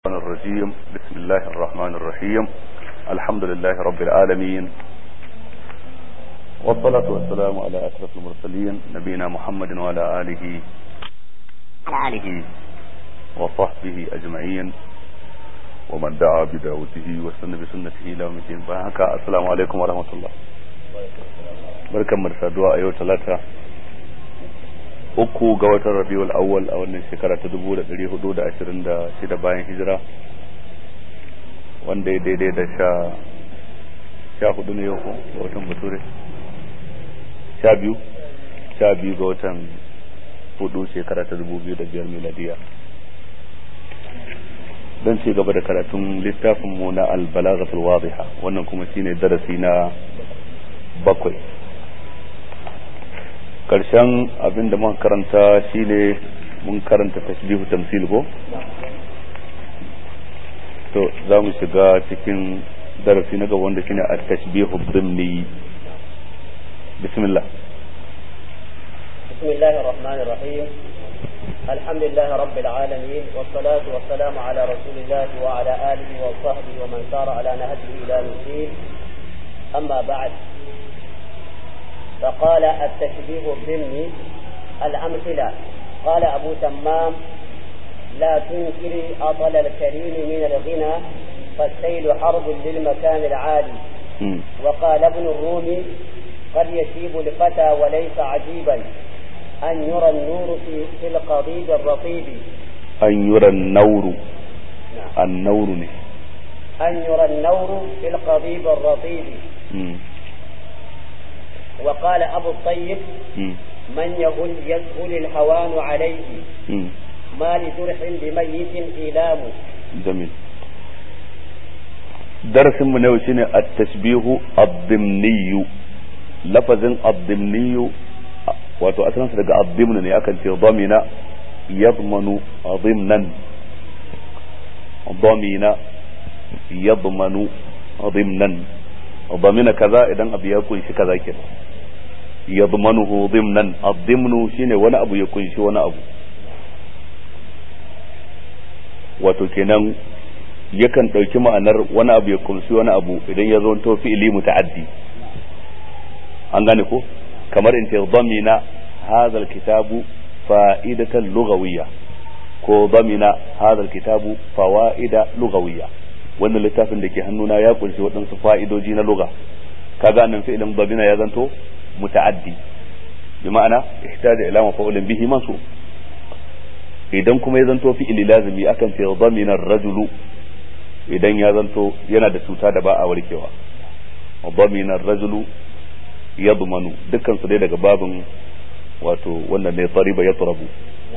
الرجيم بسم الله الرحمن الرحيم الحمد لله رب العالمين والصلاة والسلام على أشرف المرسلين نبينا محمد وعلى آله على آله وصحبه أجمعين ومن دعا بدعوته واستنى بسنته إلى يوم الدين السلام عليكم ورحمة الله barkan mu da saduwa a yau talata uku ga watan rabiul awwal a wannan shekara ta dubu da ɗari hudu da ashirin da shida bayan hijira wanda ya daidai da sha sha hudu ne yau ko ga watan bature sha biyu sha biyu ga watan hudu shekara ta dubu biyu da biyar miladiya don ci gaba da karatun littafin mu na albalagatul wadiha wannan kuma shine darasi na bakwai karshen abin da muka karanta shine mun karanta tashbihu tamsil ko to za mu shiga cikin darasi na gaba wanda shine at-tashbihu dhimni bismillah بسم الله الرحمن الرحيم الحمد لله رب العالمين والصلاة والسلام على رسول الله وعلى آله وصحبه ومن سار على نهجه إلى الدين أما بعد فقال التشبيه الضمني الأمثلة قال أبو تمام لا تنكري أطل الكريم من الغنى فالسيل حرب للمكان العالي وقال ابن الرومي قد يشيب الفتى وليس عجيبا أن يرى النور في, في القضيب الرطيب أن يرى النور النور أن يرى النور في القضيب الرطيب وقال أبو الطيب من يهل يسهل الهوان عليه ما لجرح بميت إيلام جميل درس من يوشين التشبيه الضمني لفظ الضمني wato asalinsa daga addimnu ne akan ce domina yadmanu dimnan domina yadmanu dimnan domina kaza idan abu ya kunshi kaza kenan yadmanuhu dimnan ad-dimnu shine wani abu ya kunshi wani abu wato kenan yakan ɗauki ma'anar wani abu ya kunshi wani abu idan ya zo to fi'ili muta'addi an gane ko kamar in ce damina hadha kitabu fa'idatan lughawiyya ko damina hadha kitabu fawaida lughawiyya wannan littafin da ke hannuna ya kunshi waɗansu fa'idoji na lugha kaga nan fi'ilin damina ya zanto muta'addi bi ma'ana ihtaja ila mafa'ulin bihi mansub idan kuma ya zanto fi'ili lazimi akan ce damina rajulu idan ya zanto yana da cuta da ba a warkewa damina rajulu yadmanu dukkan su dai daga babin wato wannan ne tariba ya turabu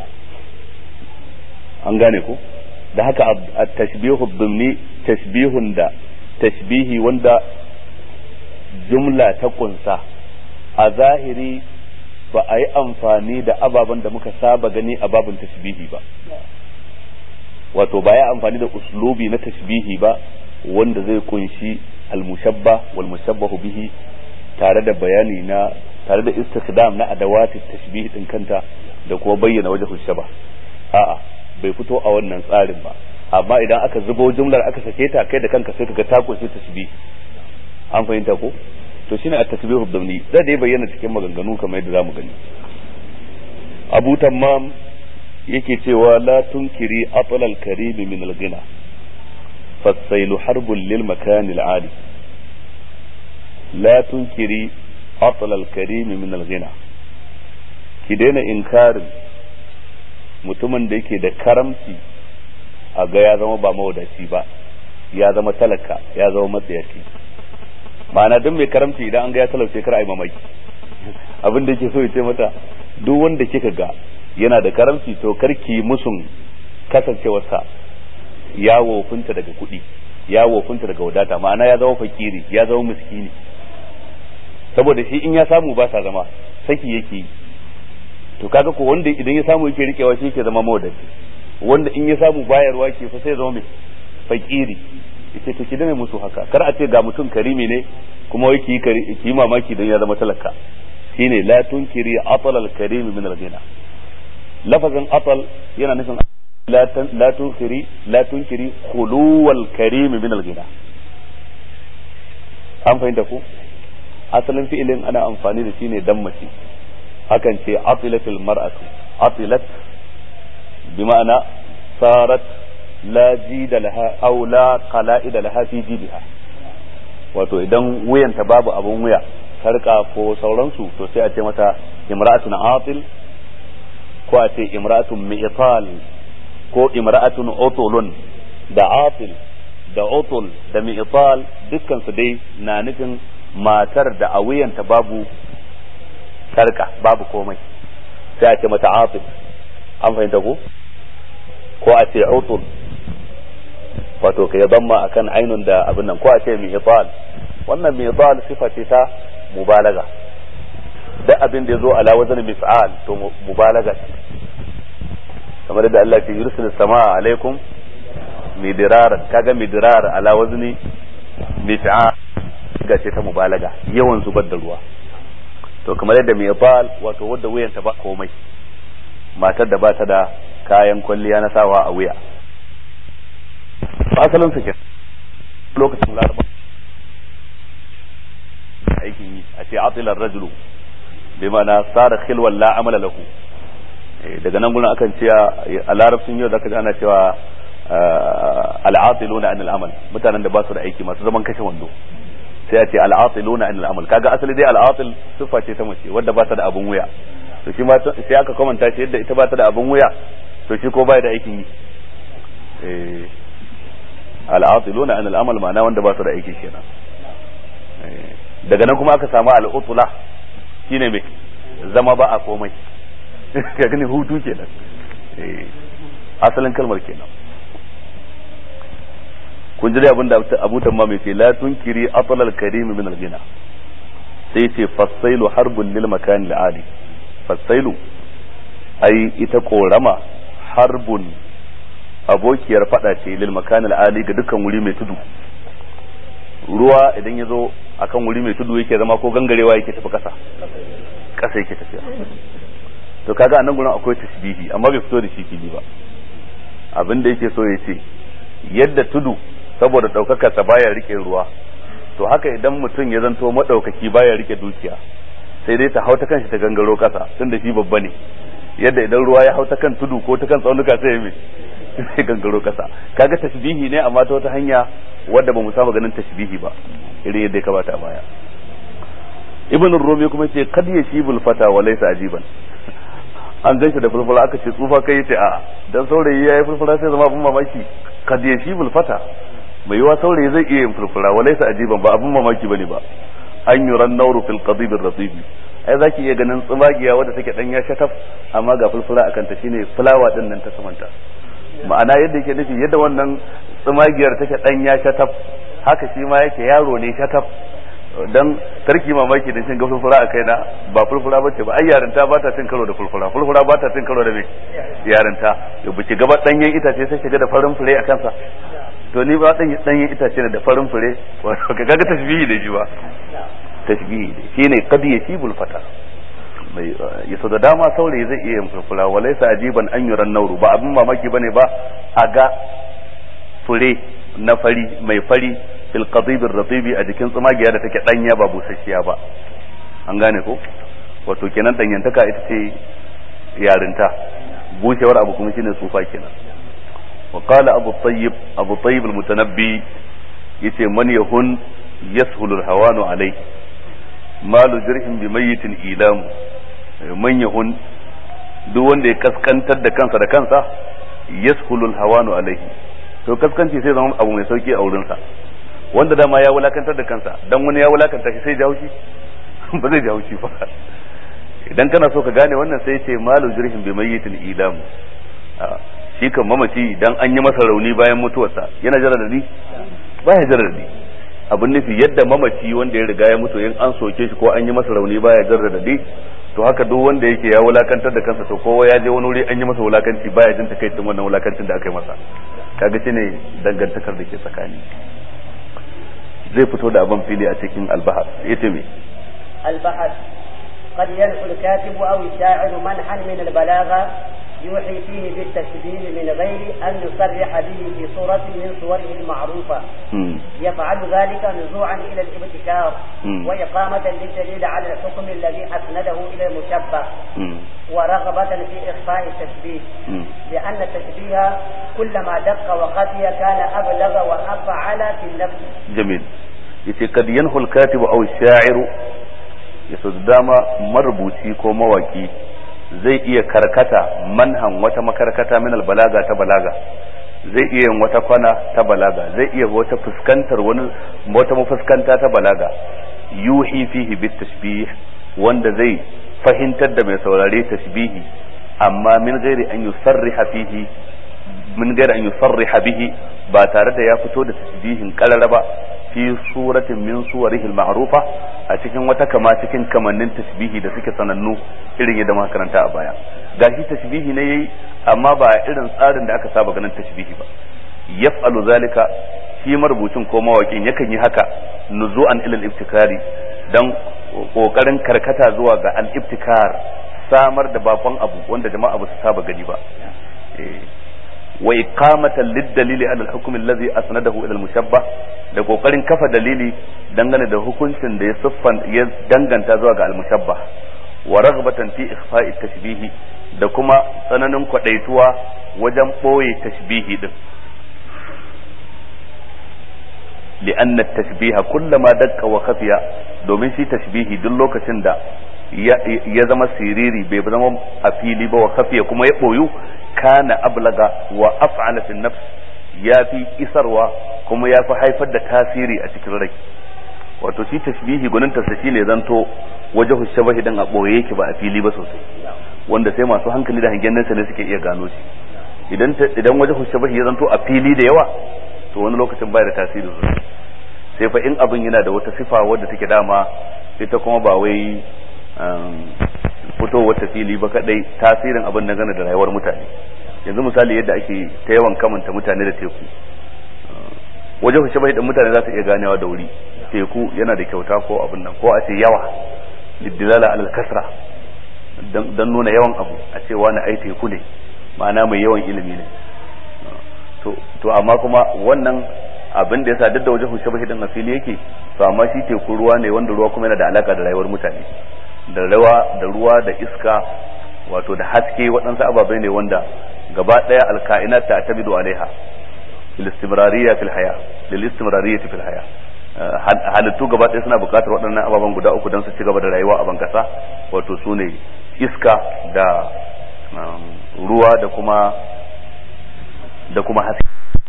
an gane ko da haka at-tashbihu dhimni tashbihun da tashbihi wanda jumla ta kunsa a zahiri ba a yi amfani da ababen da muka saba gani a babin tashbihi ba wato ba ya amfani da uslubi na tashbihi ba wanda zai kunshi al-mushabba wal mushabbahu bihi tare da bayani na tare da istikdam na adawati tashbih din kanta da kuma bayyana wajhu shaba a'a bai fito a wannan tsarin ba amma idan aka zubo jumlar aka sake ta kai da kanka sai kaga ta kunshi tashbih an fahimta ko to shine at-tasbihu dhamni da dai bayyana cikin maganganu kamar yadda zamu gani Abu Tammam yake cewa la tunkiri atla al-karim min al-ghina fasailu harbun lil makan al-ali la tunkiri atla al-karim min al-ghina ki daina inkarin mutumin da yake da karamci a ga ya zama ba mawadaci ba ya zama talaka ya zama matsayaci ma'ana duk mai karamci idan an ga ya talauce kar a yi mamaki abin da yake so ya ce mata duk wanda kika ga yana da karamci to karki musun kasancewarsa ya wofinta daga kuɗi ya wofinta daga wadata ma'ana ya zama fakiri ya zama miskini saboda shi in ya samu ba sa zama saki yake yi to kaga ko wanda idan ya samu yake rikewa shi yake zama mawadaci wanda in ya samu bayarwa ke fa sai zama mai fakiri yace to ki dane musu haka kar a ce ga mutum karimi ne kuma wai ki ki mamaki don ya zama talaka shine la tunkiri atal al karim min al ghina lafazin atal yana nufin la tunkiri la tunkiri khuluwal karim min al-ghina an fahimta ko asalin fi'ilin ana amfani da shi ne dan mace hakan ce atilatil mar'atu atilat bi ma'ana sarat la jida laha aw la qala'ida laha fi jibiha wato idan wuyanta babu abun wuya sarka ko sauransu to sai a ce mata imra'atun atil ko a ce imra'atun mi'tal ko imra'atun utulun da atil da utul da mi'tal dukkan su dai na nufin matar da a wuyanta babu sarka babu komai sai a ce mata atil an fahimta ko ko a ce utul wato ka yadamma akan ainun da abin nan ko a ce mi'tal wannan mi'tal sifa ce ta mubalaga duk abin da ya zo ala wazan mif'al to mubalaga ce kamar da Allah ke yursil samaa alaikum midrar kaga midrar ala wazni mif'al ga ce ta mubalaga yawan zubar da ruwa to kamar yadda mi'tal wato wadda wuyanta ba komai matar da ba ta da kayan kwalliya na sawa a wuya asalin su ke lokacin laraba aikin yi a ce atilar rajulu bi ma'ana sara khilwan la amala lahu daga nan gurin akan ce a larabcin yau zaka ji ana cewa al'atiluna anil amal mutanen da ba su da aiki masu zaman kashe wando sai a ce al'atiluna anil amal kaga asali dai al'atil siffa ce ta mace wadda ba ta da abun wuya to shi ma sai aka komanta shi yadda ita ba ta da abun wuya to shi ko bai da aikin yi eh al'atiluna anil amal ma'ana wanda ba su da aiki kenan daga nan kuma aka samu al'utula shine mai zama ba a komai ka gani hutu kenan asalin kalmar kenan kun ji abin da abu tamma mai ce la tunkiri atlal karim min al-ghina sai ce fasailu harbun lil makan al-ali fasailu ai ita korama harbun abokiyar fada ce lil makan al-ali ga dukkan wuri mai tudu ruwa idan ya zo akan wuri mai tudu yake zama ko gangarewa yake tafi kasa kasa yake tafiya to kaga a nan gurin akwai tasbihi amma bai fito da shi fili ba abin da yake so ya ce yadda tudu saboda ɗaukakarsa baya rike ruwa to haka idan mutum ya zanto maɗaukaki baya rike dukiya sai dai ta hau ta kanshi ta gangaro kasa tun da shi babba ne yadda idan ruwa ya hau ta kan tudu ko ta kan tsaunuka sai ya mai sai gangaro kasa kaga tasbihi ne amma ta wata hanya wadda ba mu saba ganin tasbihi ba irin yadda ya kamata a baya ibn rumi kuma ce kad yashibul fata wa laysa ajiban an ganshi da fulfula aka ce tsufa kai ce a dan saurayi yayi fulfula sai zama abun mamaki kad yashibul fata mai yiwa saurayi zai iya yin fulfula wa laysa ajiban ba abun mamaki bane ba an yuran nauru fil qadib ar-rasib ai zaki iya ganin tsumagiya wadda take dan ya shataf amma ga fulfula akan ta shine fulawa din nan ta samanta ma'ana yadda yake nufi yadda wannan tsumagiyar take dan ya shataf haka shi ma yake yaro ne shataf dan tarki mamaki da cin ga fulfura a kaina ba fulfura bace ba ai yarinta ba ta cin karo da fulfura fulfura ba ta cin karo da me yarinta ya buki gaba danyen itace sai shiga da farin fure a kansa to ni ba dan danyen itace ne da farin fure wato ka ga tashbihi da shi ba tashbihi shine qad yasibul fata mai yaso da dama saurayi zai iya yin fulfura walaysa ajiban an yuran nauru ba abin mamaki bane ba a ga fure na fari mai fari fil qadib ratibi a jikin tsumagiya da take danya ba busasshiya ba an gane ko wato kenan danyantaka ita ce yarinta bushewar abu kuma shine tsufa kenan wa qala abu tayyib abu tayyib al mutanabbi yace man yahun yashulu al hawanu alayhi malu jirhin bi mayyitin ilam man yahun duk wanda ya kaskantar da kansa da kansa yashulu al hawanu alayhi to kaskanci sai zama abu mai sauki a wurinsa wanda dama ya wulakantar da kansa dan wani ya wulakanta shi sai ji haushi ba zai ji haushi ba idan kana so ka gane wannan sai ce malu jirhin bi mayyitin idam shi kan mamaci dan an yi masa rauni bayan mutuwarsa yana jira da ni baya jira da ni abin nufi yadda mamaci wanda ya riga ya mutu in an soke shi ko an yi masa rauni baya jira da ni to haka duk wanda yake ya wulakantar da kansa to kowa ya je wani wuri an yi masa wulakanci baya jin takaicin wannan wulakancin da aka yi masa kaga shine dangantakar da ke tsakani zai fito da abin fili a cikin albahar yace me البحث قد ينحو الكاتب أو الشاعر منحا من البلاغة يوحي فيه بالتشبيه من غير أن يصرح به في صورة من صوره المعروفة مم. يفعل ذلك نزوعا إلى الابتكار مم. وإقامة للدليل على الحكم الذي أسنده إلى المشبه مم. ورغبة في إخفاء التشبيه مم. لأن التشبيه كلما دق وخفي كان أبلغ وأفعل في النفس jamil yace kad yanhu al-katibu aw ash-sha'iru yaso da dama marubuci ko mawaki zai iya karkata manhan wata makarkata min al-balaga ta balaga zai iya yin wata kwana ta balaga zai iya wata fuskantar wani wata mafuskanta ta balaga yuhi fihi bit tashbih wanda zai fahimtar da mai saurare tashbihi amma min gairi an yusarriha fihi min gairi an yusarriha bihi ba tare da ya fito da tasbihin karara ba fi suratin min suwarihi al-ma'rufa a cikin wata kama cikin kamannin tasbihi da suke sanannu irin yadda muka karanta a baya gashi tasbihi ne yayi amma ba irin tsarin da aka saba ganin tasbihi ba yaf'alu zalika shi marubucin ko mawakin yakan yi haka nuzu'an ila al-ibtikari dan kokarin karkata zuwa ga al-ibtikar samar da bakon abu wanda jama'a ba su saba gani ba eh wa iqamatan lid-dalili ala al-hukm alladhi asnadahu ila al-mushabbah da kokarin kafa dalili dangane da hukuncin da ya siffan ya danganta zuwa ga al-mushabbah wa raghbatan fi ikhfa'i tashbihi da kuma tsananin kwadaituwa wajen boye tashbihi din لأن التشبيه كلما دق وخفي domin shi tashbihi duk lokacin da ya zama siriri bai zama a fili ba wa khafiya kuma ya boyu kana ablaga wa af'ala fi nafs ya fi isarwa kuma ya fi haifar da tasiri a cikin rai wato shi tashbihi gunin tasa shine zanto wajahu shabahi dan a boye yake ba a fili ba sosai wanda sai masu hankali da hangen nesa ne suke iya gano shi idan idan wajahu shabahi ya zanto a fili da yawa to wani lokacin bai da tasiri sosai sai fa in abin yana da wata sifa wadda take dama ita kuma ba wai fitowar ta fili ba kadai tasirin abin da gane da rayuwar mutane yanzu misali yadda ake ta yawan kamanta mutane da teku wajen hushe bai mutane za su iya ganewa da wuri teku yana da kyauta ko abin nan ko a ce yawa liddilala alal kasra don nuna yawan abu a ce wani ai teku ne ma'ana mai yawan ilimi ne to amma kuma wannan abin da yasa duk da wajen hushe bai din a fili yake to amma shi teku ruwa ne wanda ruwa kuma yana da alaka da rayuwar mutane da rawa da ruwa da iska wato da haske waɗansu ababai ne wanda gaba ɗaya alka'inat ta tabidu alaiha fil istimrariyya fil haya lil istimrariyyati fil haya halittu gaba ɗaya suna buƙatar waɗannan ababen guda uku don su ci gaba da rayuwa a bankasa wato su ne iska da ruwa da kuma da kuma haske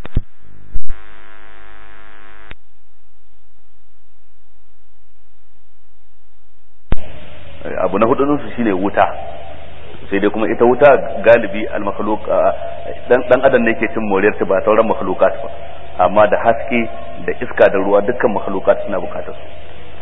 abu na hudun su shine wuta sai dai kuma ita wuta galibi al-makhluq dan dan adam ne ke cin moriyar ta ba sauran makhluqat ba amma da haske da iska da ruwa dukkan makhluqat suna bukatar su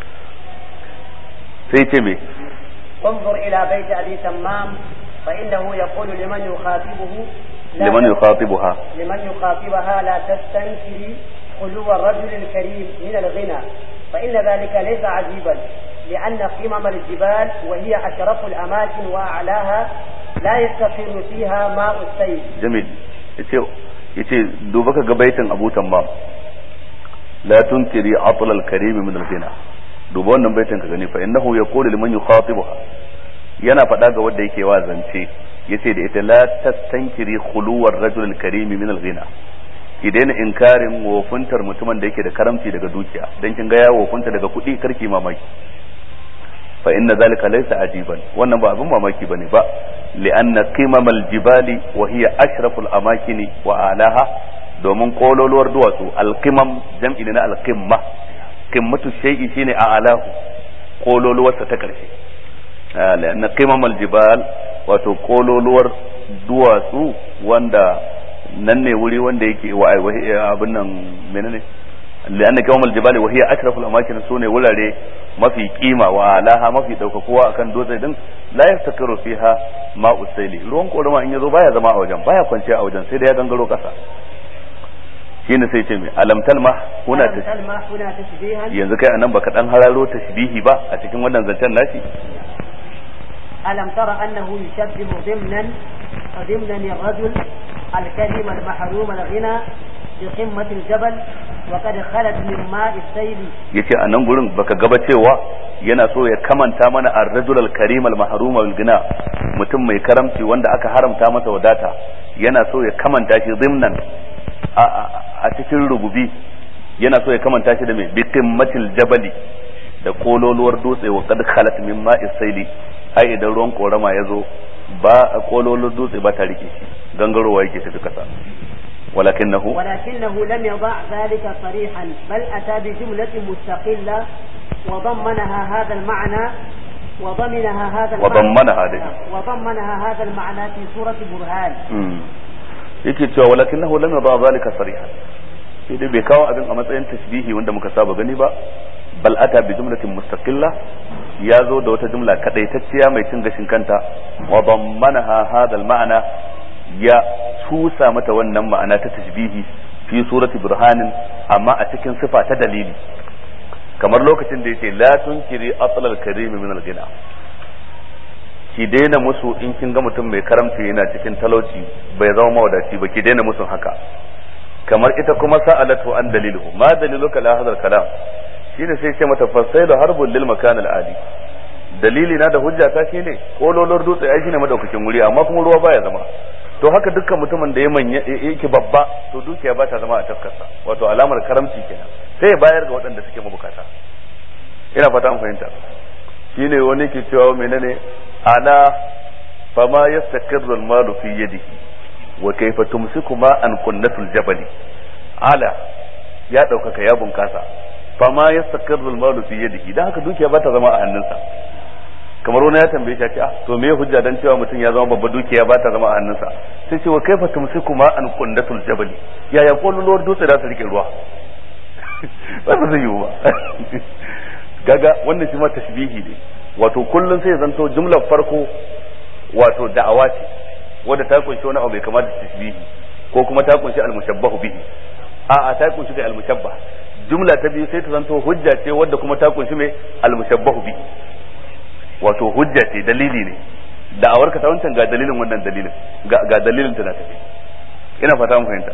sai ce me انظر إلى بيت أبي تمام فإنه يقول لمن يخاطبه لمن يخاطبها لمن يخاطبها لا تستنكري خلو الرجل الكريم من الغنى فإن ذلك ليس عجيبا لأن قمم الجبال وهي أشرف الأماكن وأعلاها لا يستقر فيها ماء السيل جميل yace duba ka ga baitin Abu Tammam la tunkiri atla al-karim min al-ghina duba wannan baitin ka gani fa innahu yaqulu liman yukhatibuha yana faɗa ga wanda yake wa zance yace da ita la tastankiri khuluwar rajul al-karim min al-ghina ki daina inkarin wofuntar mutumin da yake da karamci daga dukiya dan kin ga ya wofunta daga kuɗi karki mamaki fa inna zalika laysa ajiban wannan ba abin mamaki bane ba li'anna qimamal jibali wa hiya ashraful amakini wa alaha domin kololuwar duwatsu alqimam jam'i na alqimma qimmatu shay'i shine a alahu kololuwar ta karshe li'anna qimamal jibal wato kololuwar duwatsu wanda nan ne wuri wanda yake wa abin nan menene لأن كوم الجبال وهي أشرف الأماكن سوني ولاري ما في قيمة وعلاها ما في دوككوا أكن دوزي دن لا يستقر فيها ماء السيل ruwan korama in yazo baya zama a wajen baya kwanciya a wajen sai da ya gangaro kasa shine sai ce mai alam talma huna yanzu kai anan baka dan hararo tashbihi ba a cikin wannan zancen nashi ألم تر أنه يشبه ضمنا ضمن الرجل الكلمة المحروم الغنى بقمة الجبل وقد خلت من ماء السيل yace a nan gurin baka gaba cewa yana so ya kamanta mana ar-rajul al-karim al-mahrum al-gina mutum mai karamci wanda aka haramta masa wadata yana so ya kamanta shi zimnan a cikin rububi yana so ya kamanta shi da mai bi qimmatil jabali da kololuwar dutse wa qad khalat min ma'is sayli ai idan ruwan korama yazo ba kololuwar dutse ba ta rike shi gangarowa yake tafi kasa ولكنه ولكنه لم يضع ذلك صريحا بل أتى بجملة مستقلة وضمنها هذا المعنى وضمنها هذا المعنى وضمنها دي. وضمنها هذا المعنى في سورة برهان yake cewa walakinahu lam yada zalika sarihan sai dai bai kawo abin a matsayin tasbihi wanda muka saba gani ba bal ata bi jumlatin mustaqilla ya zo da wata jumla kadaitacciya mai cin gashin kanta wa dammanaha hadha al ma'ana ya tusa mata wannan ma'ana ta tasbihi fi surati burhanin amma a cikin sifa ta dalili kamar lokacin da yace la tunkiri atlal karim min al gina ki daina musu in kin ga mutum mai karamci yana cikin talauci bai zama mawadaci ba ki daina musu haka kamar ita kuma sa'alatu an dalilu ma daliluka la hadal kalam shine sai ce mata fasailu harbul lil makan al adi dalili na da hujja ta shine kololor dutse ai shine madaukakin wuri amma kuma ruwa baya zama to haka dukkan mutumin da ya manya yake babba to dukiya ba ta zama a tafkarsa wato alamar karamci kenan sai ya bayar ga waɗanda suke mabukata ina fata an fahimta shine wani ke cewa menene ana fama yastaqirru al-malu fi yadihi wa kayfa tumsiku ma an kunnatul jabali ala ya ɗaukaka ya bunkasa fama yastaqirru al-malu fi yadihi dan haka dukiya ba ta zama a hannunsa kamar wani ya tambaye shi ce ah to me hujja dan cewa mutum ya zama babba dukiya ba ta zama a hannunsa sai ce wa kaifa tumsiku ma an kundatul jabali yaya kololuwar dutse da su rike ruwa ba ba zai yiwu ba kaga wannan shi ma tashbihi ne wato kullun sai zanto jumlar farko wato da'awa ce wadda ta kunshi wani abu mai kama da tashbihi ko kuma ta kunshi al-mushabbahu bihi a'a ta kunshi da al-mushabbah jumla ta biyu sai ta zanto hujja ce wadda kuma ta kunshi mai al-mushabbahu bihi wato hujja ce dalili ne da'awar ka ta wancan ga dalilin wannan dalilin ga dalilin ta na tafi ina fata mun fahimta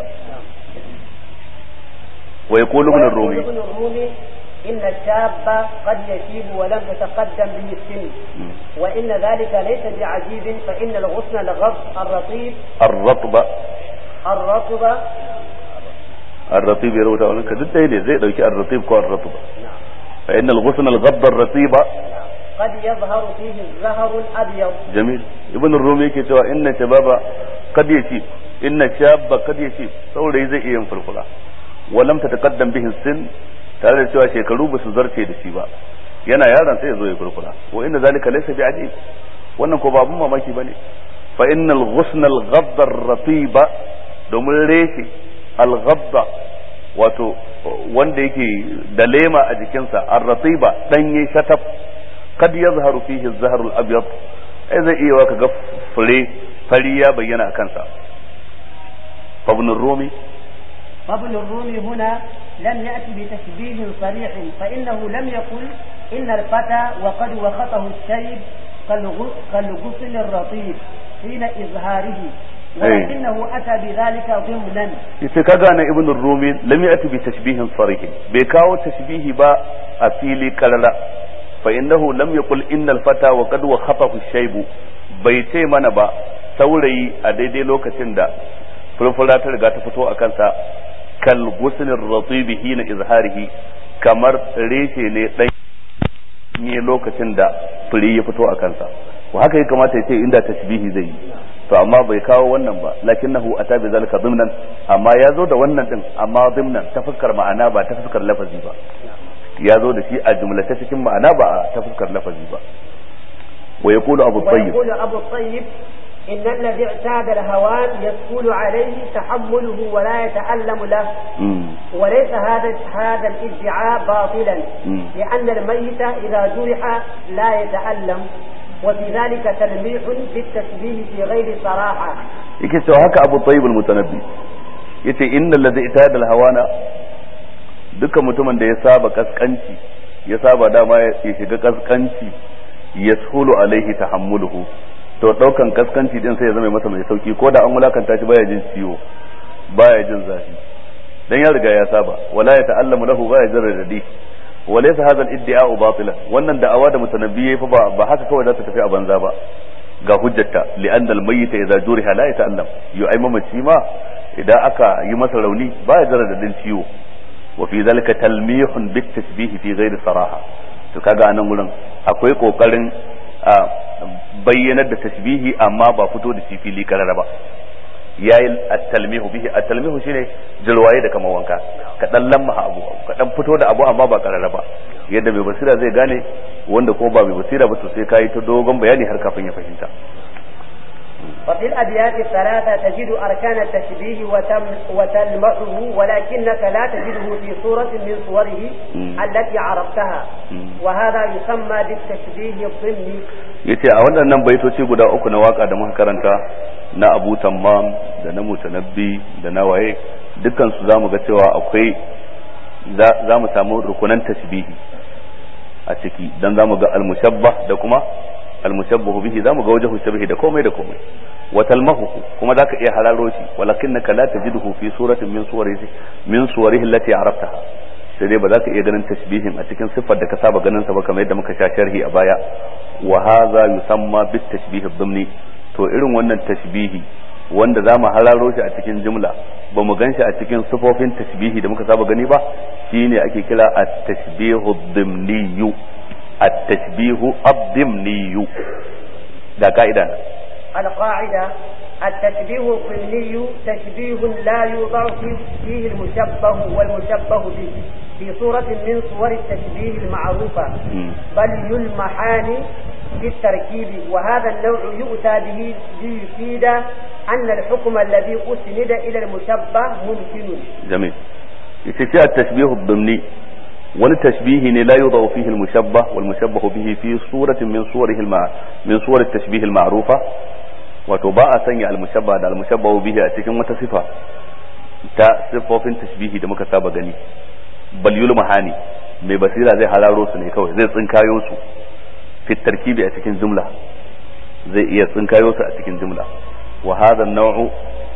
wa yaqulu ibn ar-rumi ابن الرومي إن الشاب قد يشيب ولم يتقدم به السن وإن ذلك ليس بعجيب فإن الغصن الغض الرطيب الرطب الرطب الرطيب يروي wannan ka duk dai ne zai dauki ar-ratib ko ar-ratb fa inna al-ghusn al-ghadd ar-ratiba قد يظهر فيه الزهر الأبيض jamil ibn ar-rumi yake cewa inna shababa kad yashi inna shabba kad yashi saurayi zai iya yin furfura walam tataqaddam bihi sin tare da cewa shekaru ba su zarce da shi ba yana yaron sai ya zo ya furfura wa inna zalika laysa bi ajib wannan ko ba abun mamaki bane fa innal ghusn al-ghadd ar-ratiba domin reshe al-ghadd wato wanda yake da lema a jikinsa ar-ratiba danye shatab kad yazharu fihi az-zahr al-abyad ai zai iya ka ga fure fari ya bayyana a kansa ibn rumi فابن الرومي هنا لم يأتي بتشبيه صريح فإنه لم يقل إن الفتى وقد وخطه الشيب كالغ- كالغصن الرطيب حين إظهاره ولكنه أتى بذلك ضمنا yace ka gane ibn rumi lam ya'ti bi tashbihin sarih bai kawo tashbihi ba a fili karara fa innahu lam yaqul innal fata wa qad wa khatahu shaybu bai ce mana ba saurayi a daidai lokacin da furfura ta riga ta fito a kansa kal gusnir ratibi hina izharihi kamar reshe ne dan ne lokacin da fure ya fito a kansa wa haka ya kamata ya ce inda tashbihi zai yi to amma bai kawo wannan ba lakinnahu ata bi zalika dhimnan amma ya zo da wannan din amma dhimnan ta fuskar ma'ana ba ta fuskar lafazi ba ya zo da shi a jumlace cikin ma'ana ba a ta fuskar lafazi ba wa yaqulu abu tayyib ويقول أبو الطيب إن الذي اعتاد الهوان يسهل عليه تحمله ولا يتألم له Mm. وليس هذا هذا الادعاء باطلا مم. لأن الميت إذا جرح لا يتألم وفي ذلك تلميح بالتشبيه في غير صراحة yake cewa haka abu tayyib al-mutanabbi yace innal ladhi itada al-hawana dukkan mutumin da ya saba kaskanci ya saba dama ya shiga kaskanci yashulu alaihi tahammuluhu to daukan kaskanci din sai ya zama masa mai sauki ko da an wulakanta shi baya jin ciwo baya jin zafi dan ya riga ya saba wala ya ta'allamu lahu baya jin radadi walaysa hadha al-iddi'a'u batila wannan da'awa da mutanabbi yayi fa ba haka kawai za ta tafi a banza ba ga hujjata li'anna al-mayyit idza juriha la yata'allam yu ai mamaci ma idan aka yi masa rauni baya jin radadin ciwo wa fi zalika talmihun bit tasbih fi ghairi saraha to kaga anan gurin akwai kokarin bayyanar da tasbihi amma ba fito da shi fili karara ba yayi at-talmihu bihi at-talmihu shine jirwaye da kamar wanka ka dan lamma abu ka dan fito da abu amma ba karara ba yadda mai basira zai gane wanda ko ba mai basira ba to sai kai ta dogon bayani har kafin ya fahimta وفي الأبيات الثلاثة تجد أركان التشبيه وتم وتلمحه ولكنك لا تجده في صورة من صوره التي عرفتها وهذا يسمى بالتشبيه الضمني yace a waɗannan baitoci guda uku na waka da muka karanta na Abu Tammam da na Mutanabbi da na waye dukkan su zamu ga cewa akwai za mu samu rukunan tashbihi a ciki dan zamu ga al-mushabbah da kuma al-mushabbahu bihi zamu ga wajhu shabihi da komai da komai wa talmahu kuma zaka iya hararo shi walakinnaka la tajiduhu fi suratin min suwarihi min suwarihi allati araftaha sai dai ba za ka iya ganin tashbihin a cikin siffar da ka saba ganin sa ba kamar yadda muka sha sharhi a baya wa hadha yusamma bit tashbih ad-dimni to irin wannan tashbihi wanda za mu hararo shi a cikin jumla ba mu gan shi a cikin sifofin tashbihi da muka saba gani ba shine ake kira at-tashbihu ad-dimniyu at-tashbihu ad-dimniyu da ka'ida القاعدة التشبيه الضمني تشبيه لا يوضع فيه المشبه والمشبه به في صورة من صور التشبيه المعروفة بل يلمحان بالتركيب وهذا النوع يؤتى به ليفيد أن الحكم الذي أسند إلى المشبه ممكن جميل يتشاء التشبيه الضمني wani tashbihi ne la yudau fihi al-mushabbah wal mushabbahu bihi fi suratin min suwarihi al min suwar at-tashbih al-ma'rufa wato ba a sanya al-mushabbah da al-mushabbahu bihi a cikin wata sifa ta sifofin tashbihi da muka saba gani bal yulmahani mai basira zai hararo su ne kawai zai tsinkayo su fi tarkibi a cikin jumla zai iya tsinkayo su a cikin jumla wa hadha an-naw'u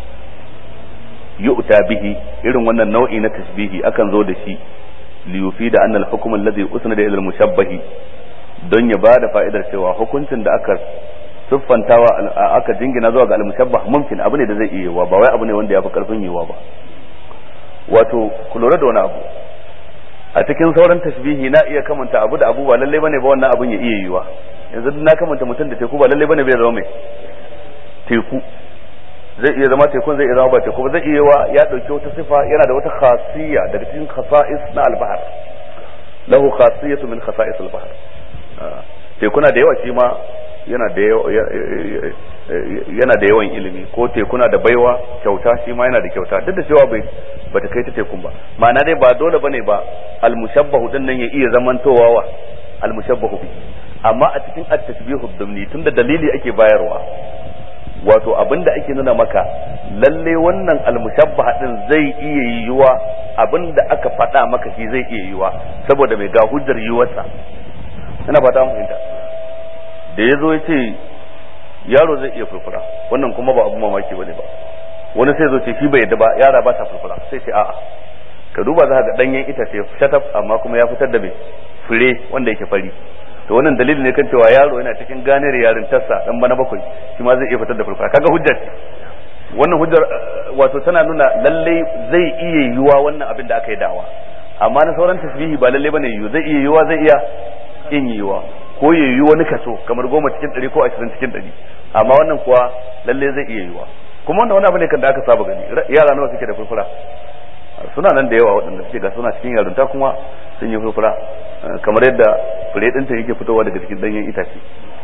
yu'ta bihi irin wannan nau'i na tashbihi akan zo da shi liyufi da annal hukum alladhi usnida ila al-mushabbahi don ya bada fa'idar cewa hukuncin da aka siffantawa aka jingina zuwa ga al-mushabbah mumkin abu ne da zai iya yiwa ba wai abu ne wanda ya fi karfin yiwa ba wato ku lura da wani abu a cikin sauran tashbihi na iya kamanta abu da abu ba lalle bane ba wannan abun ya iya yiwa yanzu na kamanta mutum da teku ba lalle bane bai zama mai teku zai iya zama tekun zai iya zama ba teku ba zai iya wa ya dauki wata sifa yana da wata khasiyya daga cikin khasa'is na al-bahr lahu khasiyatu min khasa'is al-bahr tekuna da yawa shi ma yana da yana da yawan ilimi ko tekuna da baiwa kyauta shi ma yana da kyauta duk da cewa bai bata kai ta tekun ba ma'ana dai ba dole bane ba al-mushabbahu din nan ya iya zamantowa wa al-mushabbahu bi amma a cikin at-tashbihu dumni tunda dalili ake bayarwa wato abinda ake nuna maka lalle wannan almushabbaha din zai iya yiwuwa abinda aka faɗa maka shi zai iya yiwuwa saboda mai ga hujjar yiwuwarsa ina fata mun fahimta da ya zo ya ce yaro zai iya furfura wannan kuma ba abu mamaki bane ba wani sai zo ce shi bai yadda ba yara ba ta furfura sai ce a'a ka duba za ga danyen itace shataf amma kuma ya fitar da mai fure wanda yake fari to wannan dalili ne kan cewa yaro yana cikin ganar yarin tassa dan bana bakwai shi ma zai iya fitar da furfura kaga hujjar ce wannan hujjar wato tana nuna lalle zai iya yiwuwa wannan abin da aka yi dawa amma na sauran tasbihi ba lalle bane yiwu zai iya yiwuwa zai iya in yiwuwa ko ya yiwu wani kaso kamar goma cikin ɗari ko ashirin cikin ɗari amma wannan kuwa lalle zai iya yiwuwa kuma wannan wani abu ne kan da aka saba gani yara nawa suke da furfura suna nan da yawa waɗanda suke ga suna cikin yarunta kuma sun yi furfura kamar yadda fure ɗinta yake fitowa daga cikin ɗanyen itace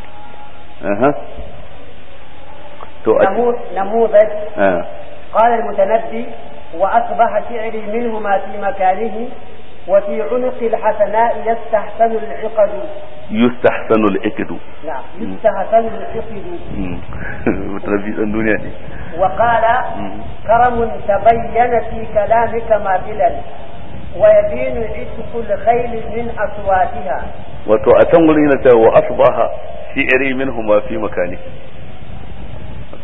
to نموذج قال المتنبي وأصبح شعري منه ما في مكانه وفي عنق الحسناء يستحسن العقد يستحسن العقد نعم يستحسن العقد متنبي الدنيا دي وقال كرم تبين في كلامك ماثلا ويبين عتق الخيل من أصواتها wato a can wurin yana cewa wa asbaha shi'ri minhu ma fi makani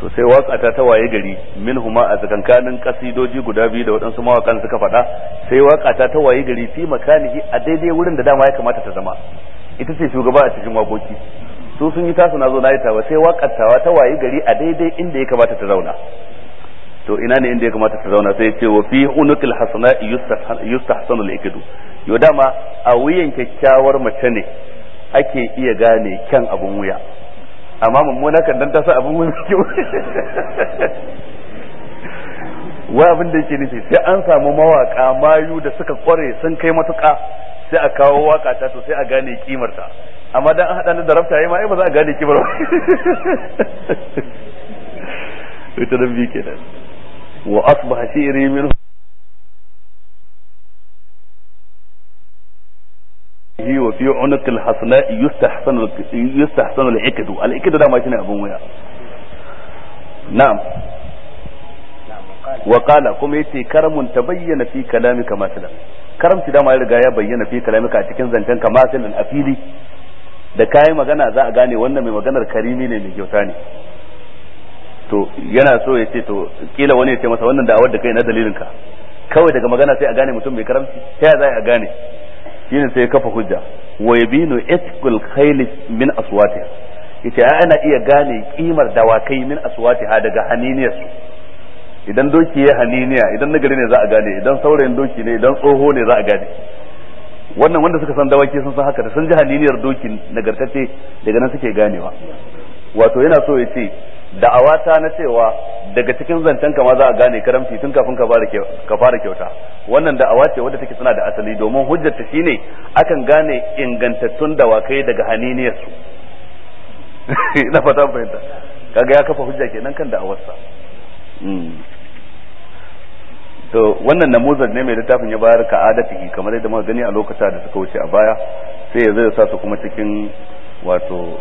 to sai waka ta ta waye gari min huma a tsakankanin kasidoji guda biyu da waɗansu mawakan suka faɗa sai waka ta ta waye gari fi makanihi a daidai wurin da dama ya kamata ta zama ita ce shugaba a cikin wakoki su sun yi tasu na zo na yi tawa sai wakatawa ta waye gari a daidai inda ya kamata ta zauna to ina ne inda ya kamata ta zauna sai ce wa fi unukil hasana yustahsanu al-ikdu yo dama a wuyan kyakkyawar mace ne ake iya gane kyan abun wuya amma mummuna kan dan ta sa abun wuya kyau wa abin da yake nufi sai an samu mawaka mayu da suka kware sun kai matuka sai a kawo waka ta to sai a gane kimar ta amma dan an hada da rafta yayi ma ai ba za a gane kimar ba ita dan bi kenan wa asbaha shi'ri minhu هي وفي عنق الحسناء يستحسن يستحسن العقد العقد ده ما شنو ابون ويا نعم وقال كما يتي كرم تبين في كلامك مثلا karamci dama ya riga ya bayyana fi kalamika a cikin zancen ka masalin a fili da kayan magana za a gane wannan mai maganar karimi ne mai kyauta ne to yana so ya ce to kila wani ya ce masa wannan da'awar da kai na dalilin ka kawai daga magana sai a gane mutum mai karamci ta ya za a gane shine sai ya kafa hujja wa yabinu itqul khayl min aswatiha yace ai ana iya gane kimar dawakai min aswatiha daga haniniyar su idan doki ya haniniya idan nagari ne za a gane idan saurayin doki ne idan tsoho ne za a gane wannan wanda suka san dawaki sun san haka da sun ji haniniyar doki nagartacce daga nan suke ganewa wato yana so ya ce da'awata na cewa daga cikin zancen kama za a gane karamci tun kafin ka fara kyauta wannan da'awa ce wadda take suna da asali domin hujjarta shine akan gane ingantattun dawakai daga haniniyar su ina fata fahimta kaga ya kafa hujja kenan kan da'awarsa to wannan namuzar ne mai littafin ya bayar ka adatihi kamar yadda muka gani a lokacin da suka wuce a baya sai ya zai sa su kuma cikin wato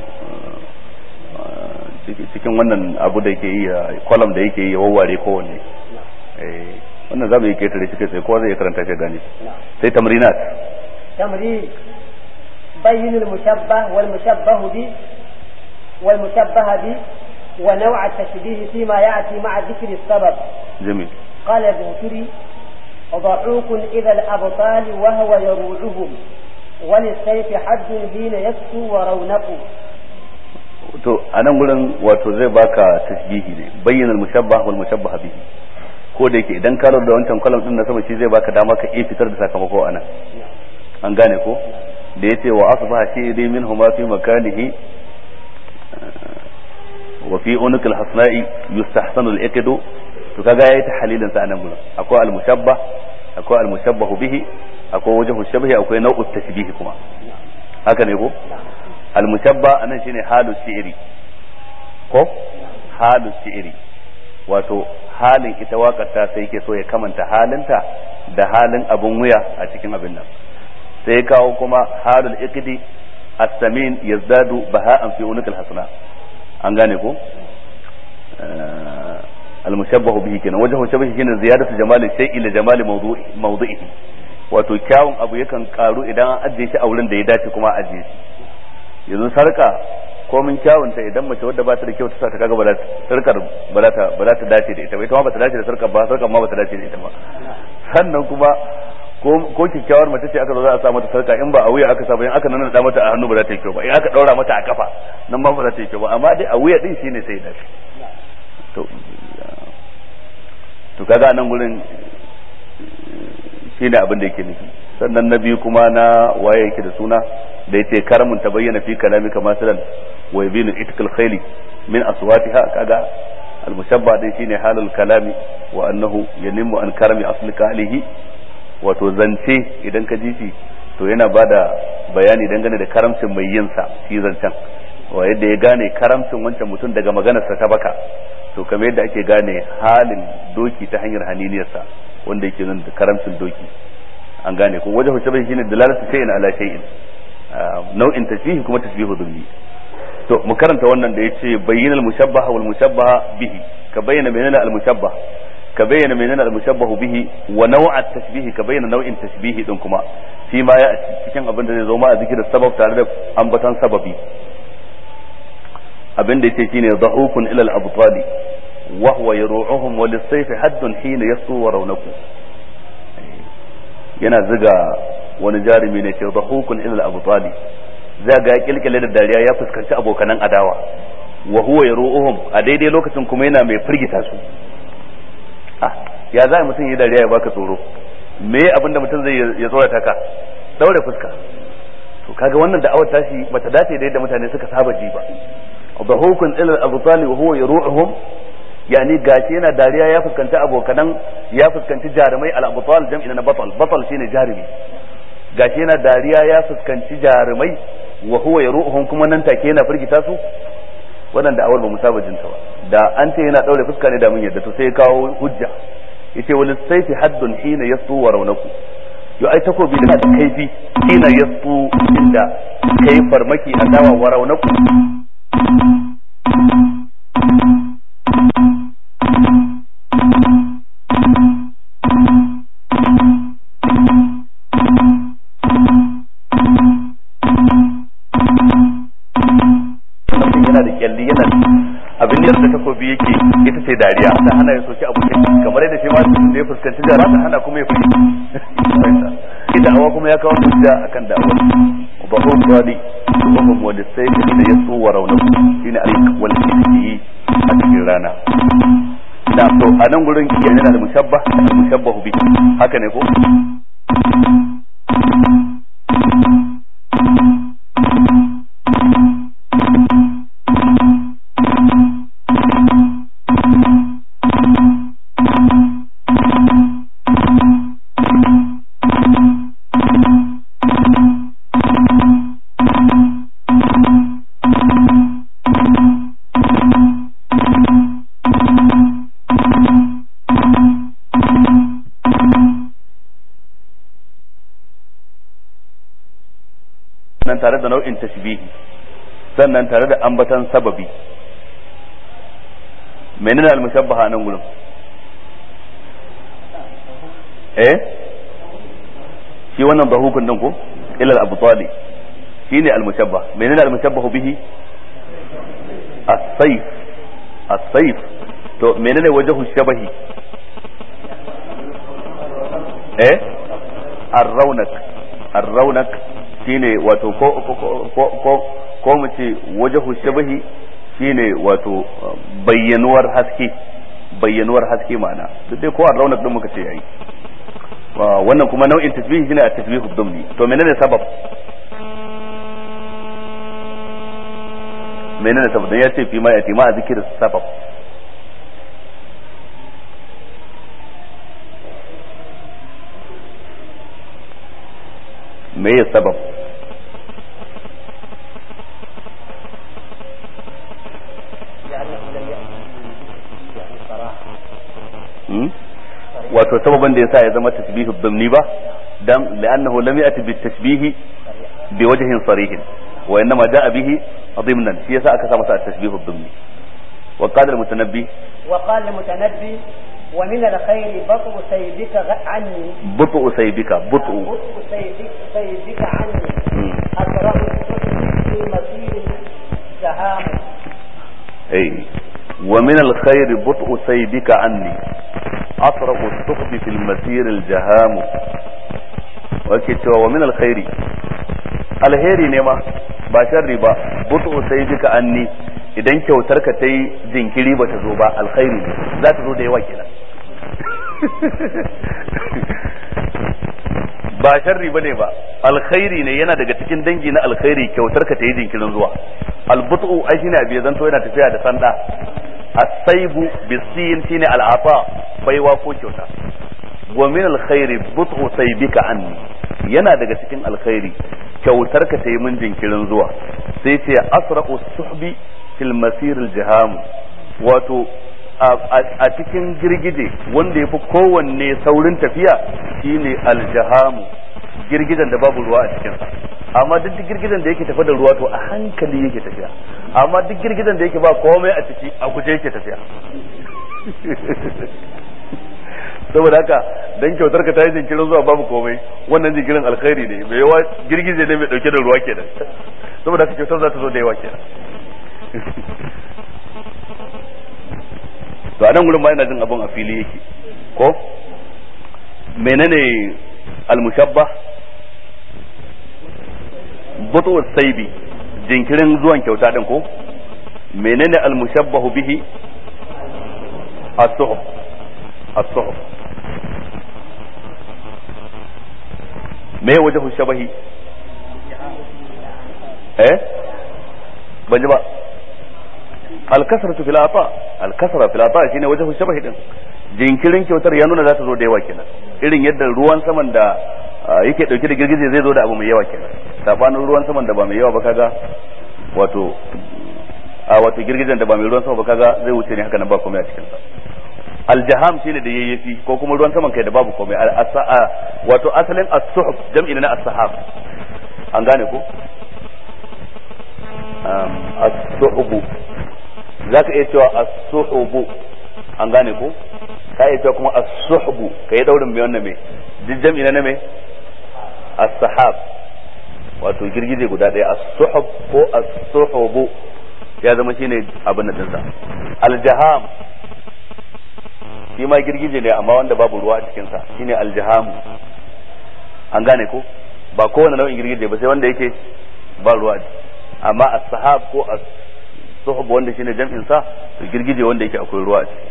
cikin wannan abu da yake yi kwalam da yake yi wawware kowanne wannan za mu yi ketare shi kai kowa zai karanta shi gane sai tamrinat تمرين بين المشبه والمشبه به والمشبه به ونوع التشبيه فيما يأتي مع ذكر السبب جميل قال البوتري ضحوك إذا الأبطال وهو يروعهم وللسيف حد حين يكسو ورونق to a nan gurin wato zai baka tasbihi ne bayyana mushabbah wal mushabbah bihi ko da yake idan ka da wancan kalam din na sama shi zai baka dama ka iya fitar da sakamako anan an gane ko da yace wa asbaha shi'ri minhu ma fi makanihi wa fi unuq al hasna'i yustahsanu al iqdu to kaga yayi ta halilin sa anan gurin akwai al mushabbah akwai al mushabbahu bihi akwai wajhu shabhi akwai nau'u tashbihi kuma haka ne ko almushabba anan shine halu shi'ri ko halu shi'ri wato halin ita wakar ta sai yake so ya kamanta halinta da halin abun wuya a cikin abin nan sai ya kawo kuma halul iqdi as-samin yazdadu baha'an fi unukil hasana an gane ko al-mushabbahu bihi kenan wajhu shabahi shine ziyadatu jamali shay'i ila jamali mawdu'i mawdu'ihi wato kyawun abu yakan karu idan an ajiye shi a wurin da ya dace kuma a ajiye shi yanzu sarka komin kyawunta idan mace wadda ba ta da kyau ta sa ta kaga ba sarkar ba za ta ba za ta dace da ita ba ita ma ba ta dace da sarkar ba sarkar ma ba ta dace da ita ba sannan kuma ko ko kyakkyawar mace ce aka zo za a sa mata sarka in ba a wuya aka sa ba in aka nana da mata a hannu ba za ta yi kyau ba in aka daura mata a kafa nan ma ba za ta yi kyau ba amma dai a wuya din shine sai dace to to kaga nan gurin shine abin da yake nufi sannan na biyu kuma na waye yake da suna da yace karamun ta bayyana fi kalamika masalan wa yabinu itkal khayli min aswatiha kaga al mushabba dai shine halul kalami wa annahu yanimmu an karami aslika alihi wato zance idan ka ji shi to yana bada bayani dangane da karamcin mai yin sa shi zancen wa yadda ya gane karamcin wancan mutum daga maganarsa ta baka to kamar yadda ake gane halin doki ta hanyar haniniyarsa wanda yake nan da karamcin doki an gane ko wajen hujja shine dalalatu shay'in ala shay'in nau'in tashbihi kuma tashbihu dhulli to mu karanta wannan da yace bayyana al-mushabbah wal mushabbah bihi ka bayyana menene al-mushabbah ka bayyana menene al-mushabbah bihi wa naw'at tashbihi ka bayyana nau'in tashbihi din kuma shi ma ya cikin abin da zai zo ma a zikirin sabab tare da ambatan sababi abin da yace shine dhahukun ila al-abtali wa huwa yaru'uhum wa lis-sayfi haddun hina yasu wa raunaku yana ziga wani jarumi ne ce dhahukun ila al-abtali za ga ya kilkile da dariya ya fuskanci abokanan adawa wa huwa yaru'uhum a daidai lokacin kuma yana mai firgita su ah ya za mutum yi dariya ya baka tsoro me abin da mutum zai ya tsorata ka daure fuska to kaga wannan da'awar tashi bata dace da yadda mutane suka saba ji ba dhahukun ila al-abtali wa huwa yaru'uhum yani gashi yana dariya ya fuskanci abokanan ya fuskanci jarumai al-abtal jam'i na batal batal shine jarumi gashi yana dariya ya fuskanci jarumai wa huwa yaru'uhum kuma nan take yana firgita su wannan da awal ba mu saba jinta ba da an ce yana daure fuska ne da mun yadda to sai ya kawo hujja yace wal sayfi haddun hina yasu wa raunaku yo ai takobi da da kaifi hina yasu inda kai farmaki a dawa wa raunaku yana da kyalli yana abin da takobi yake ita ce dariya ta hana ya soki abokin kamar yadda shi ma da ya fuskanci jara ta hana kuma ya fi ita awa kuma ya kawo hujja akan da'awar ba ko kwadi kuma wanda sai da ya so wa raunaku shine alik wal yi a cikin rana da to a nan gurin yana da mushabba da mushabbahu bi haka ne ko nan tare da nau'in tashbihi sannan tare da ambatan sababi menene al-mushabbaha nan gurin eh shi wannan bahukun din ko ila al-abu talib shine al-mushabbah menene al-mushabbahu bihi as-sayf as-sayf to menene wajhu shabahi eh ar-raunak ar-raunak shine wato ko ko ko ko mu ce wajhu shabahi shine wato bayyanuwar haske bayyanuwar haske ma'ana duk dai ko a raunar din muka ce yayi wannan kuma nau'in tasbihi shine a tasbihu dumni to menene sabab menene sabab dan ya ce fi ma yati ma zikir sabab me ya sabab wato sababan da yasa ya zama tasbihu dhimni ba dan li'annahu lam ya'ti bit tashbihi bi wajhin sarih wa innama ja'a bihi dhimnan shi yasa aka sa masa at-tashbihu dhimni wa qala al-mutanabbi wa qala al-mutanabbi ومن الخير بطء سيدك عني بطء سيدك بطء بطء سيدك, سيدك عني أسرع في مسير سهام أي ومن الخير بطء سيدك عني أسرع الثقب في المسير الجهام وكتوا ومن الخير alheri ne ma ba sharri ba butu sai duka anni idan kyautar ka ta yi jinkiri ba ta zo ba alkhairi ne za ta zo da yawa kenan ba sharri ba ne ba alkhairi ne yana daga cikin dangi na alkhairi kyautar ka ta yi jinkirin zuwa albutu ai shine abu ya zanto yana tafiya da sanda asaibu bisin shine al'ata baiwa ko kyauta wa min alkhairi butu saybika anni yana daga cikin alkhairi kyautar ka ta yi min jinkirin zuwa sai ce asra'u suhbi fil masir al wato a cikin girgije wanda yafi kowanne saurin tafiya shine aljahamu girgijen da babu ruwa a cikinsa amma duk girgijen da yake tafi da ruwa to a hankali yake tafiya amma duk girgijen da yake ba komai a ciki a guje yake tafiya saboda haka dan kyautar ka ta yi jinkirin zuwa babu komai wannan jinkirin alkhairi ne mai yawa girgije ne mai dauke da ruwa kenan saboda haka kyautar za ta zo da yawa kenan to a nan gurin ma ina jin abin a fili yake ko menene almushabbah butu saibi jinkirin zuwan kyauta din ko menene almushabbahu bihi as-suhuf as-suhuf me wajhu shabahi eh ban ji ba al-kasratu fil ata al-kasra fil ata shine wajhu shabahi din jinkirin kyautar ya nuna za ta zo da yawa kenan irin yadda ruwan saman da yake dauke da girgije zai zo da abu mai yawa kenan sabanin ruwan saman da ba mai yawa ba kaga wato a wato girgijen da ba mai ruwan sama ba kaga zai wuce ne haka nan ba komai a cikin sa aljaham shine da yayyafi ko kuma ruwan saman kai da babu komai wato asalin as-suhuf jam'i na as-sahab an gane ko as-suhubu zaka iya cewa as-suhubu an gane ko ka iya cewa kuma as-suhbu kai daurin mai wannan mai duk jam'i na mai as-sahab wato girgije guda ɗaya as-suhub ko as-suhubu ya zama shine abin da dinsa al-jaham shi ma girgije ne amma wanda babu ruwa a cikin sa shine al-jaham an gane ko ba kowane nau'in girgije ba sai wanda yake ba ruwa amma as-sahab ko as-suhub wanda shine jam'in sa to girgije wanda yake akwai ruwa a ciki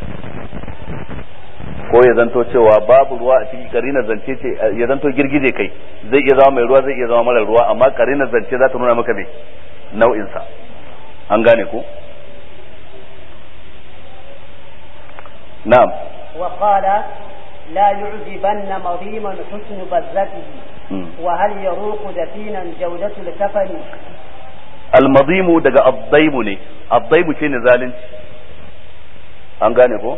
ko ya zanto cewa babu ruwa a ciki karinar zance ce ya zanto girgije kai zai iya zama mai ruwa zai iya zama mara ruwa amma karinar zance za ta nuna maka mai nau'in sa an gane ko na'am وقال لا يعجبن مظيما حسن بذته وهل يروق دفينا جودة الكفن المظيم daga الضيم ne الضيم shine zalunci an gane ko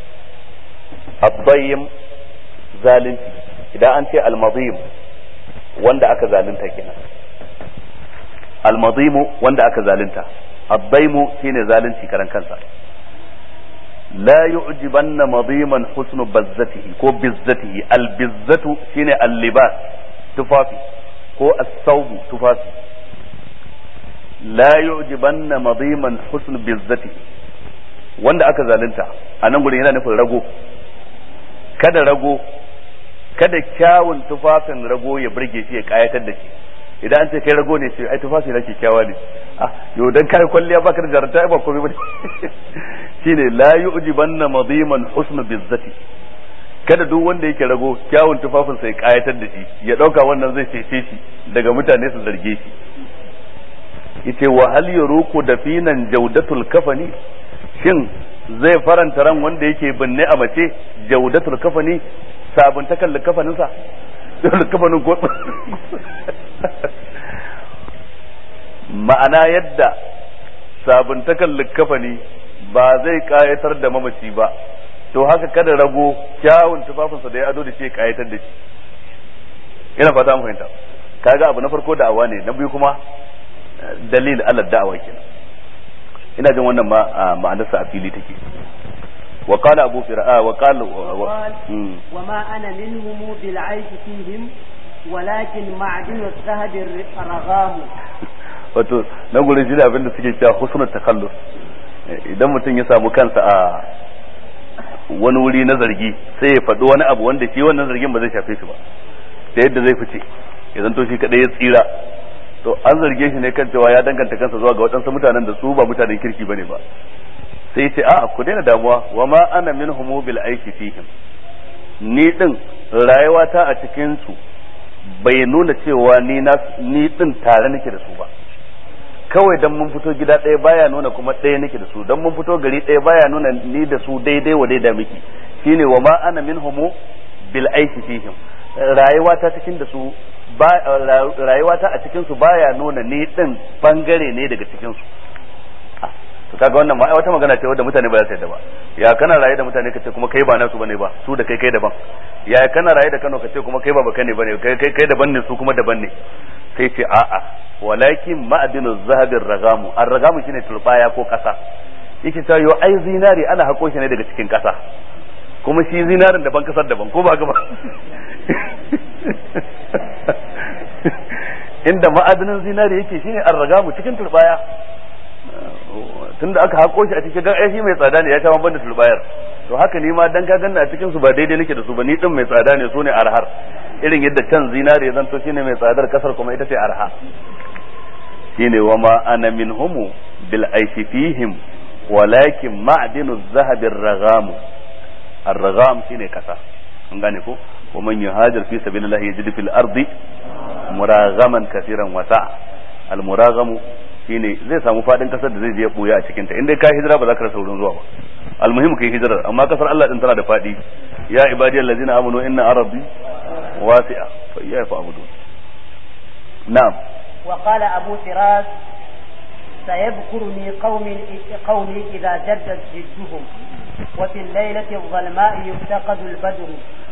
الضيم zalunci idan an ce almazim wanda aka zalunta kenan almazimu wanda aka zalunta addaimu shine zalunci karan kansa la yu'jibanna madiman husnu bazzatihi ko bizzatihi albizzatu shine allibas tufafi ko as-sawbu tufafi la yu'jibanna madiman husnu bizzatihi wanda aka zalunta a nan gurin yana nufin rago kada rago kada kyawun tufafin rago ya burge shi ya kayatar da shi idan an ce kai rago ne ce ai tufafi na kyakkyawa ne ah yau dan kai kwalliya baka da jarata ba komai bane shine la yu'jibanna madiman husnu bizzati kada duk wanda yake rago kyawun tufafin sai kayatar da shi ya dauka wannan zai cece shi daga mutane su zarge shi yace wa hal yuruku dafinan jawdatul kafani shin zai faranta ran wanda yake binne a mace jaudatul kafani sabunta kan likafaninsa likafanin ko ma'ana yadda sabunta kan likafani ba zai kayatar da mamaci ba to haka kada rago kyawun tufafinsa da ya ado da shi kayatar da shi ina fata mu fahimta kaga abu na farko da'awa ne na biyu kuma dalil ala da'awa kenan ina jin wannan ma ma'anarsa a fili take wa qala abu fir'a wa qala wa ma ana minhum bil aish fihim walakin ma'din az-zahab ragam wato nan gurin shi abin da suke cewa husnul takallus idan mutum ya samu kansa a wani wuri na zargi sai ya faɗi wani abu wanda shi wannan zargin ba zai shafe shi ba da yadda zai fice ya zanto shi kadai ya tsira to an zarge shi ne kan cewa ya danganta kansa zuwa ga waɗansu mutanen da su ba mutanen kirki bane ba sai ce a ku daina damuwa wa ma ana minhum bil aiki fihim ni din rayuwata a cikin su bai nuna cewa ni na ni din tare nake da su ba kawai dan mun fito gida ɗaya baya nuna kuma ɗaya nake da su dan mun fito gari ɗaya baya nuna ni da su daidai wa daidai miki shine wa ma ana minhum bil aiki fihim rayuwata cikin da su rayuwata a cikin su baya nuna ni din bangare ne daga cikin su to kaga wannan ma wata magana ce wadda mutane ba za su yadda ba ya kana raye da mutane kace kuma kai ba nasu bane ba su da kai kai daban ya kana raye da Kano kace kuma kai ba baka ne bane kai kai kai daban ne su kuma daban ne sai ce a'a walakin ma'adinu zahabin ragamu ar-ragamu shine turbaya ko kasa yake cewa yo ai zinari ana hako shi ne daga cikin kasa kuma shi zinarin daban kasar daban ko ba gaba inda ma'adinin zinari yake shine an raga mu cikin turbaya tunda aka hako shi a cikin gan shi mai tsada ne ya sha banda turbayar to haka ni ma dan ka ganna a cikin su ba daidai nake da su ba ni din mai tsada ne su ne arhar irin yadda can zinare zan to shine mai tsadar kasar kuma ita ce arha shine wa ma ana minhum bil aishi fihim walakin ma'dinu zahabi ar-ragham ar-ragham shine kasa an gane ko wa man yuhajir fi sabilillahi yajid fil ardi muragaman kaseeran wasa al-muragamu shine zai samu fadin kasar da zai je boye a cikin ta inda ka hijira ba za ka rasa wurin zuwa ba almuhim kai hijirar amma kasar Allah din tana da fadi ya ibadiyal ladina amanu inna ardi wasi'a fa iyaya fa'budu na'am وقال أبو فراس سيذكرني قوم قومي إذا جدت جدهم وفي الليلة الظلماء يفتقد البدر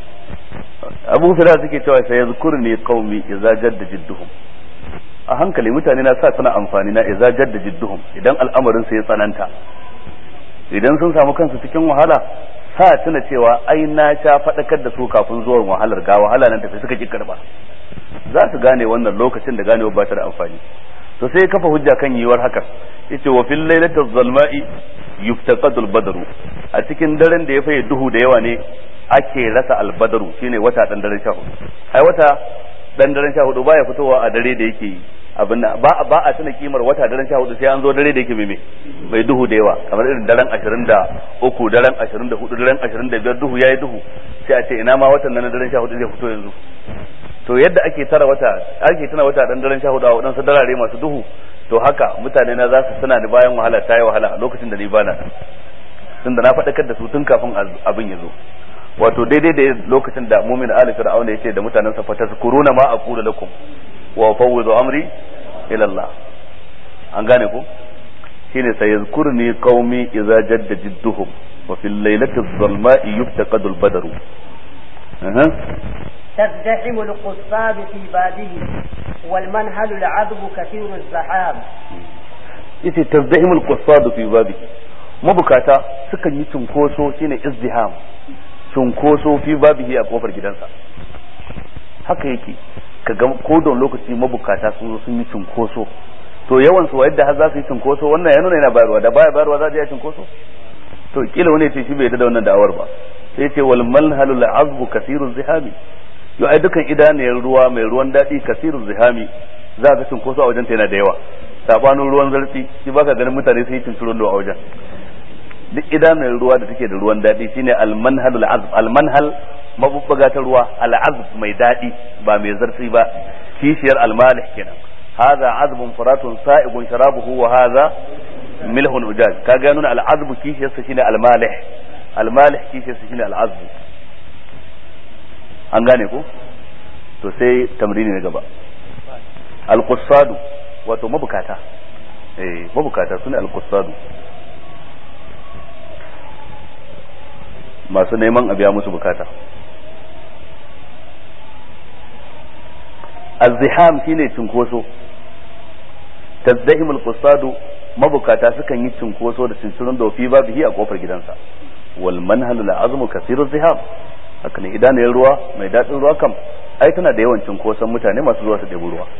abu fira suke cewa sai yazkurni qaumi idza jadda jidduhum a hankali mutane na sa suna amfani na idza jadda jidduhum idan al'amarin su ya tsananta idan sun samu kansu cikin wahala sa tuna cewa ai na sha fadakar da su kafin zuwan wahalar ga wahala nan tafi suka ki karba za su gane wannan lokacin da ganewa ba ta da amfani to sai kafa hujja kan yiwuwar haka yace wa fil lailati zalma'i yuftaqadul badru a cikin daren da ya faye duhu da yawa ne ake rasa albadaru shine wata dan daren sha hudu ai wata dan daren sha hudu baya fitowa a dare da yake abin ba ba a tuna kimar wata daren sha hudu sai an zo dare da yake mai mai duhu da yawa kamar irin daren ashirin da uku daren ashirin da hudu daren ashirin da biyar duhu yayi duhu sai a ce ina ma watan nan daren sha hudu zai fito yanzu to yadda ake tara wata ake tuna wata dan daren sha hudu a wadansu darare masu duhu to haka mutane na za su suna da bayan wahala ta yi wahala a lokacin da ni bana tun da na faɗakar da su tun kafin abin ya zo wato daidai da lokacin da mumin ali fir'auna yace da mutanen sa fatazkuruna ma aqulu lakum wa fawwidu amri ila Allah an gane ko shine sayazkurni qaumi idza jadda jidduhum wa fil laylati adh-dhalma'i yuftaqadu al-badru تزدحم القصاب في بابه والمنهل العذب كثير الزحام yace tazdahim al-qussad fi babi mabukata sukan yi cunkoso shine izdiham cunkoso fi babihi a kofar gidansa haka yake ka ga ko don lokaci mabukata sun zo sun yi cunkoso to yawan su yadda har za su yi cunkoso wannan ya nuna yana bayarwa da baya bayarwa za a je cunkoso to kila wani ce shi bai da wannan da'awar ba sai ce wal malhalu la'azbu kasirun zihami yo ai dukan idaniyar ruwa mai ruwan daɗi kasirun zihami za ka cunkoso a wajen ta yana da yawa sabanin ruwan zarfi shi baka ganin mutane sai cincirin a wajen duk idanun ruwa da take da ruwan daɗi shine almanhal al'azb almanhal mabubbaga ta ruwa al'azb mai daɗi ba mai zarfi ba kishiyar almalih kenan hadha azbun furatun sa'igun sharabuhu wa hadha milhun ujaj ka ga nuna al'azb kishiyar sa shine almalih almalih kishiyar sa shine al'azb an gane ko to sai tamrini na gaba al-qussadu wato mabukata eh mabukata sune al-qussadu masu neman a biya musu bukata azziham shine cinkoso tazdahim alqusadu mabukata sukan yi cinkoso da cincirin dofi babu hi a kofar gidansa wal manhalu la azmu kathiru ziham haka ne idanun ruwa mai daɗin ruwa kam ai tana da yawan cinkoson mutane masu zuwa su ɗebi ruwa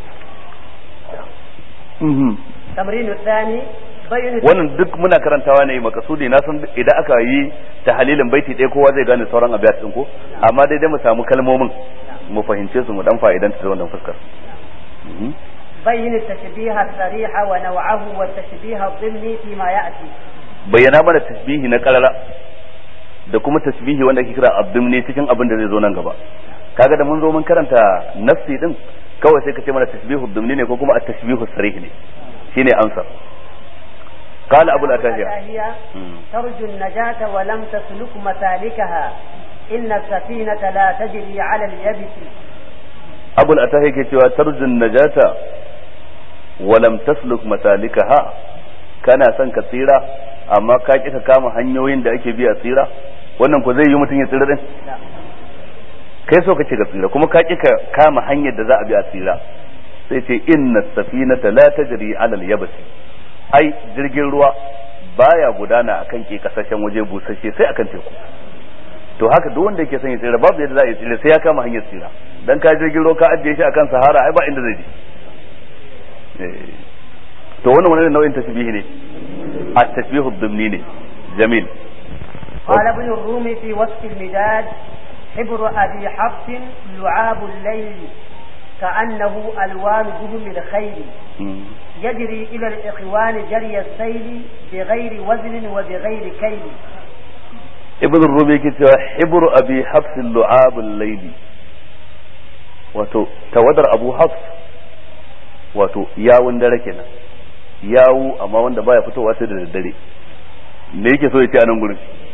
تمرين الثاني بين wannan duk muna karantawa ne makasudi na san idan aka yi ta halilin baiti ɗaya kowa zai gane sauran abiyat ɗin ko amma dai dai mu samu kalmomin mu fahimce su mu dan fa'idan ta wannan fuskar بين التشبيه الصريح ونوعه والتشبيه الضمني فيما يأتي bayyana mana tasbihi na karara da kuma tasbihi wanda ake kira abdumni cikin abin da zai zo nan gaba kaga da mun zo mun karanta nafsi din kawai sai ka ce mana tasbihu abdumni ne ko kuma at-tashbihu sarih ne shine ansar قال أبو الأتاهية هي ترجو النجاة ولم تسلك مسالكها إن السفينة لا تجري على اليبس أبو الأتاهية كتوا ترجو النجاة ولم تسلك مسالكها كان سن كثيرا amma ka ki ka kama hanyoyin da ake biya tsira wannan ko zai yi mutum ya tsira din kai so kace ka tsira kuma ka ki ka kama hanyar da za a bi a tsira sai ce inna safinata la tajri ala al-yabsi ai jirgin ruwa baya gudana akan ke kasashen waje busasshe sai akan teku to haka duk wanda yake son ya tsira babu yadda za a yi tsira sai ya kama hanyar tsira dan ka jirgin ruwa ka ajiye shi akan sahara ai ba inda zai je to wannan wani nau'in tasbihi ne التشبيه الضمني ne جميل قال ابن الرومي في وصف المداد حبر أبي حفص لعاب الليل كأنه ألوان دهم الخيل يجري إلى الإخوان جري السيل بغير وزن وبغير كيل ابن الرومي كتاب حبر أبي حفص لعاب الليل wato tawadar abu hafs wato yawun dare kenan yawu amma wanda baya fitowa sai da daddare me yake so ya ce a nan gurin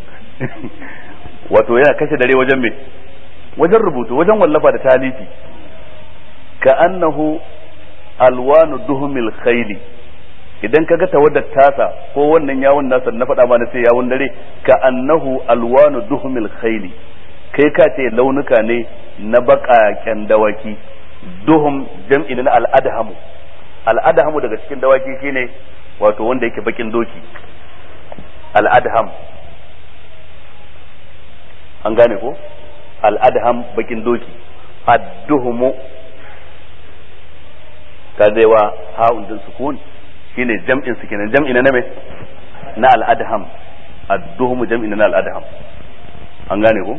wato yana kashe dare wajen me wajen rubutu wajen wallafa da talifi ka annahu alwanu duhumil khayli idan kaga tawaddar tasa ko wannan yawun nasa na faɗa ma na sai yawun dare ka annahu alwanu duhumil khayli kai ka ce launuka ne na baƙaƙen dawaki duhum jam'i na al'adhamu al'adhamu daga cikin dawaki shine wato wanda yake bakin doki al'adham an gane ko al'adham bakin doki adduhumu ka zai wa ha'un din sukun shine jam'in su kenan jam'i na me na al'adham adduhumu jam'i na al'adham an gane ko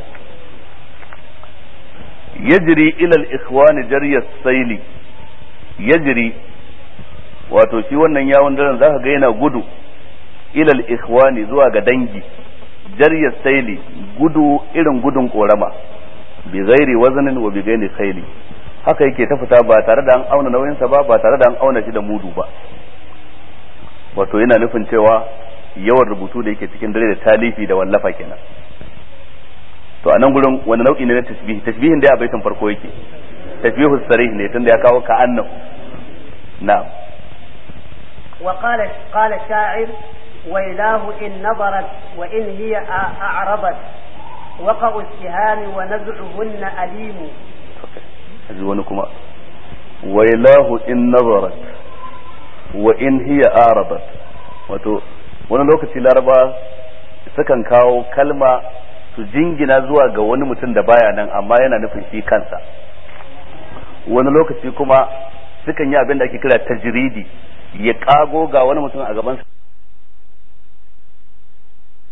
yajri ila al-ikhwani jarya saili yajri wato shi wannan yawon daren zaka ga yana gudu ila al-ikhwani zuwa ga dangi jarya saili gudu irin gudun korama bi ghairi wazanin wa bi ghairi khayli haka yake ta fita ba tare da an auna nauyinsa ba ba tare da an auna shi da mudu ba wato yana nufin cewa yawan rubutu da yake cikin dare da talifi da wallafa kenan to a nan gurin wani nau'i ne na tasbihi tasbihin da ya baitin farko yake tasbihu sarih ne tunda ya kawo ka annahu na'am وقال قال الشاعر ويلاه إن نظرت وإن هي أعرضت وقع السهام ونزعهن أليم ji wani kuma wailahu in nazarat wa in hiya arabat wato wani lokaci laraba sukan kawo kalma su jingina zuwa ga wani mutum da baya nan amma yana nufin shi kansa wani lokaci kuma sukan yi abin da ake kira tajridi ya kago ga wani mutum a gaban